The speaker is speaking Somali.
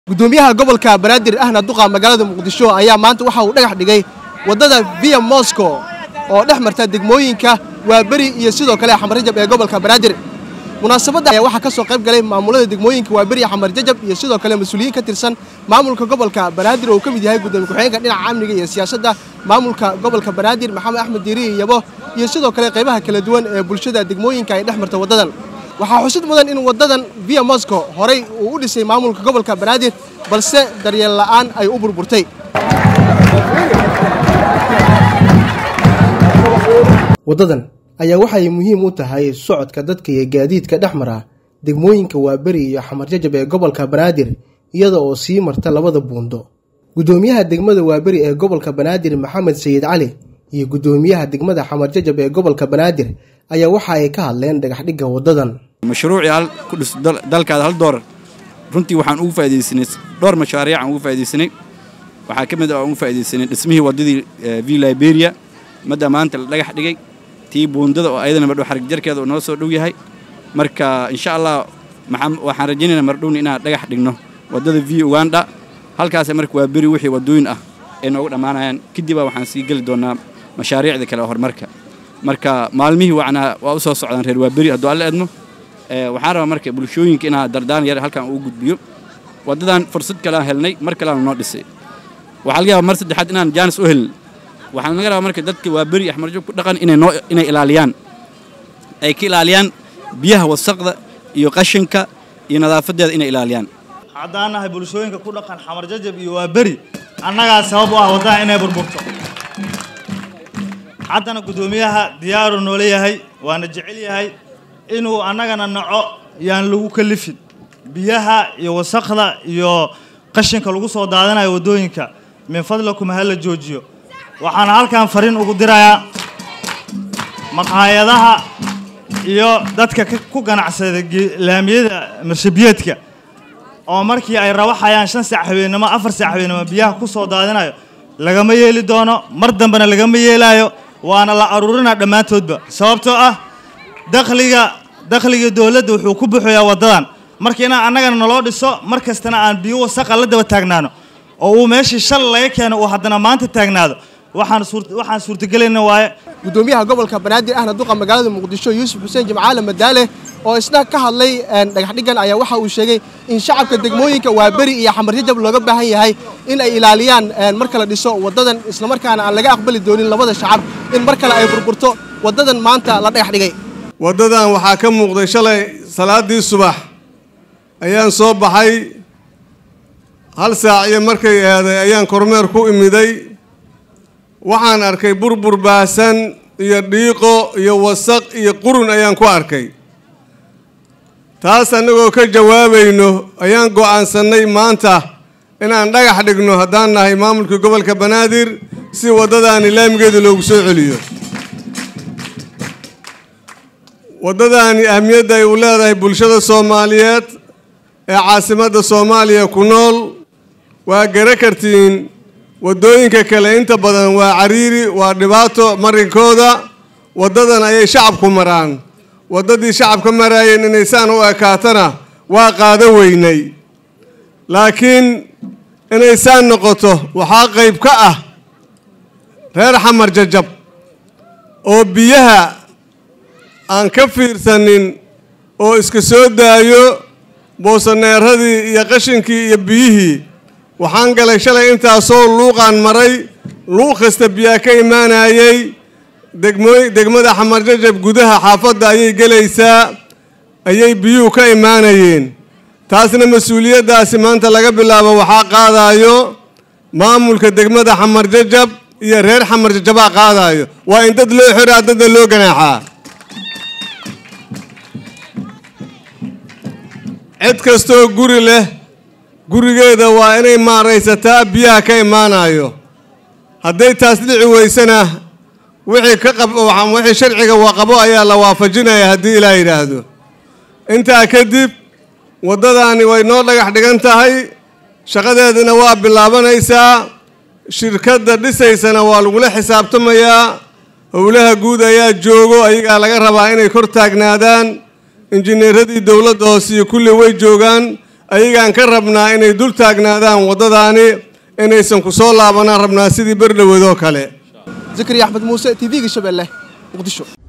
gudoomiyaha gobolka banaadir ahna duqa magaalada muqdisho ayaa maanta waxa uu dhagax dhigay waddada via moscow oo dhex marta degmooyinka waaberi iyo sidoo kale xamarjajab ee gobolka banaadir munaasabadda ayaa waxaa ka soo qayb galay maamulada degmooyinka waaberi xamarjajab iyo sidoo kale mas-uuliyiin ka tirsan maamulka gobolka banaadir oo uu ka mid yahay gudoomiye ku-xigeenka dhinaca amniga iyo siyaasadda maamulka gobolka banaadir maxamed axmed diiriye yabo iyo sidoo kale qaybaha kala duwan ee bulshada degmooyinka ay dhex marta waddadan waxaa xusid mudan in waddadan via moscow horey uu u dhisay maamulka gobolka banaadir balse daryeel la'aan ay u burburtay waddadan ayaa waxay muhiim u tahay socodka dadka iyo gaadiidka dhex mara degmooyinka waaberi iyo xamarjajab ee gobolka banaadir iyada oo sii marta labada buundo gudoomiyaha degmada waaberi ee gobolka banaadir maxamed sayid cali iyo gudoomiyaha degmada xamarjajab ee gobolka banaadir ayaa waxa ay ka hadleen dhagaxdhigga waddadan mashruucii hal ku dhis dalkaada hal doolar runtii waxaan ugu faaidaysanay dhowr mashaariic aan ugu faaidaysanay waxaa ka mid ah aan ugu faaidaysanay dhismihii waddadii v liberia madda maanta la dhagax dhigay tii buundada oo ayadana mardhow xarig jarkeeda uu noo soo dhow yahay marka insha allah waxaan rajaynaynaa mardhowna inaan dhagax dhigno waddada v uganda halkaasa marka waa beri wixii waddooyin ah ay noogu dhammaanayaan kadibba waxaan sii geli doonaa mashaariicda kale horumarka marka maalmihii wacnaa waa u soo socdaan reer waaberi hadduu alla edmo waxaan rabaa marka bulshooyinka inaa dardaan yar halkan uu gudbiyo waddadan fursad kaleaan helnay mar kaleaan noo dhisay waxaa laga yaaba mar saddexaad inaan jaanis u helin waxaan laga rabaa marka dadka waa beri axmarjo ku dhaqan inay noo inay ilaaliyaan ay ka ilaaliyaan biyaha wasaqda iyo qashinka iyo nadaafadeeda inay ilaaliyaan haddaan nahay bulshooyinka ku dhaqan xamarjajab iyo waa beri annagaa sabab u ah waddaha inay burburto haddana guddoomiyaha diyaaru noola yahay waana jecel yahay inuu annagana naco yaan lagu kalifin biyaha iyo wasaqda iyo qashinka lagu soo daadanayo waddooyinka min fadlakum ha la joojiyo waxaana halkan fariin ugu dirayaa maqaayadaha iyo dadka ku ganacsada laamiyada marshabiyeedka oo markii ay rawaxayaan shan saac habeennimo afar saac habeennimo biyaha ku soo daadinayo lagama yeeli doono mar dambena lagama yeelaayo waana la aruurinaa dhammaantoodba sababtoo ah dakhliga dakhliga dowladda wuxuu ku buxayaa waddadan marka inaan annagana naloo dhiso mar kastana aan biyo wasaqa la daba taagnaano oo uu meeshii shal laga keeno uu haddana maanta taagnaado waxaan waxaan suurtagelayna waaye gudoomiyaha gobolka banaadir ahna duqa magaalada muqdisho yuusuf xuseen jimcaale madaale oo isna ka hadlay dhagaxdhiggan ayaa waxa uu sheegay in shacabka degmooyinka waaberi iyo xamarjajab looga baahan yahay in ay ilaaliyaan marka la dhiso waddadan islamarkaana aan laga aqbali doonin labada shacab in mar kale ay burburto waddadan maanta la dhagax dhigay waddadan waxaa ka muuqday shalay salaaddii subax ayaan soo baxay hal saac iyo markay eeday ayaan kormeer ku imiday waxaan arkay burbur baahsan iyo dhiiqo iyo wasaq iyo qurun ayaan ku arkay taas annagoo ka jawaabayno ayaan go'aansannay maanta inaan dhagax dhigno haddaan nahay maamulkii gobolka banaadir si waddadaani laamigeeda loogu soo celiyo waddadaani ahmiyadda ay u leedahay bulshada soomaaliyeed ee caasimadda soomaaliya ku nool waa gara kartiin waddooyinka kale inta badan waa cariiri waa dhibaato marinkooda waddadan ayay shacabku maraan waddadii shacabka maraayeen inay saan u ekaatana waa qaada weynay laakiin inay saan noqoto waxaa qayb ka ah reer xamar jajab oo biyaha aan ka fiirsanin oo iska soo daayo boosaneeradii iyo qashinkii iyo biyihii waxaan galay shalay intaasoo luuqaan maray luuq kasta biyaa ka imaanayay degmooy degmada xamarjajab gudaha xaafadda ayay gelaysaa ayay biyuhu ka imaanayeen taasna mas-uuliyaddaasi maanta laga bilaabo waxaa qaadaayo maamulka degmada xamarjajab iyo reer xamarjajabaa qaadaayo waa in dad loo xiraa dadna loo ganaaxaa cid kastoo guri leh gurigeeda waa inay maaraysataa biyaha ka imaanayo hadday taas dhici weysana wixii ka qab wixii sharciga waqabo ayaa la waafajinaya haddii ilaa yidhaahdo intaa kadib waddadaani way noo dhagax dhigan tahay shaqadeedana waa bilaabanaysaa shirkadda dhisaysana waa lagula xisaabtamayaa howlaha guud ayaa joogo ayagaa laga rabaa inay kor taagnaadaan injineeradii dowladda hoose iyo kulli way joogaan ayagaan ka rabnaa inay dul taagnaadaan waddadaani inaysan ku soo laabanaan rabnaa sidii berdhoweedoo kale zakariya axmed muuse t v-ga shabeelle muqdisho